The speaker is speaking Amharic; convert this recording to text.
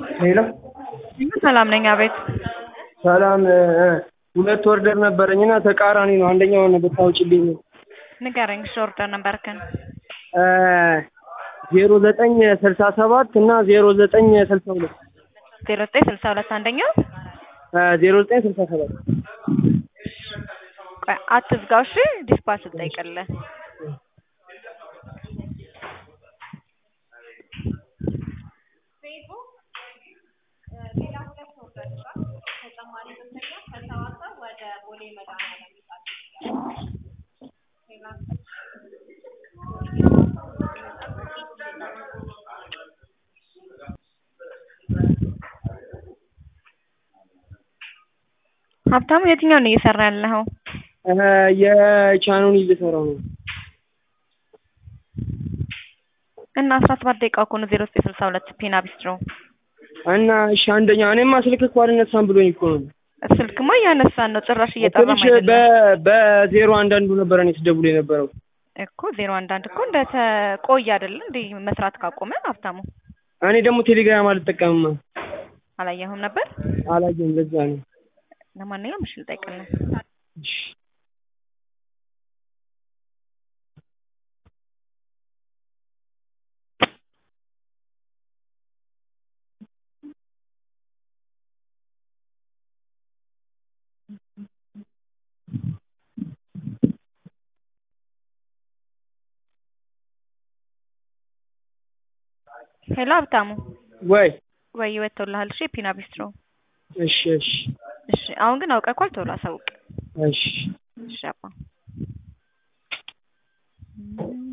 ሄሎ ሰላም ነኝ። አቤት ሰላም ሁለት ወርደር ነበረኝ እና ተቃራኒ ነው። አንደኛውን ብታውጭልኝ ንገረኝ። እሺ ኦርደር ነበርክን? ዜሮ ዘጠኝ ስልሳ ሰባት እና ዜሮ ዘጠኝ ስልሳ ሁለት ዜሮ ዘጠኝ ስልሳ ሁለት አንደኛው ዜሮ ዘጠኝ ስልሳ ሰባት ቆይ አትዝጋው። እሺ ዲስፓች ልጠይቅልህ። ሀብታሙ የትኛውን ነው እየሰራ ያለኸው? የቻኑን እየሰራው ነው እና አስራ ሰባት ደቂቃ እኮ ነው ዜሮ ዘጠኝ ስልሳ ሁለት ፒና ቢስትሮ እና እሺ አንደኛ እኔማ ስልክ እኮ አልነሳም ብሎኝ እኮ ነው ስልክማ እያነሳን ነው ጭራሽ እየጠራም ትንሽ አይደለም በ- በዜሮ አንዳንዱ ነበረ እኔ ስደውል የነበረው እኮ ዜሮ አንዳንድ እኮ እንደተቆየ አይደለ እንዴ መስራት ካቆመ ሀብታሙ እኔ ደግሞ ቴሌግራም አልጠቀምማ አላየሁም ነበር አላየም ለዛ ነው ለማንኛውም እሺ ልጠይቅልህ እሺ ሄሎ ሀብታሙ ወይ ወይ ወጥቶልሃል እሺ ፒና ቢስትሮ እሺ እሺ እሺ አሁን ግን አውቀኳል ቶሎ አሳውቅ እሺ እሺ አባ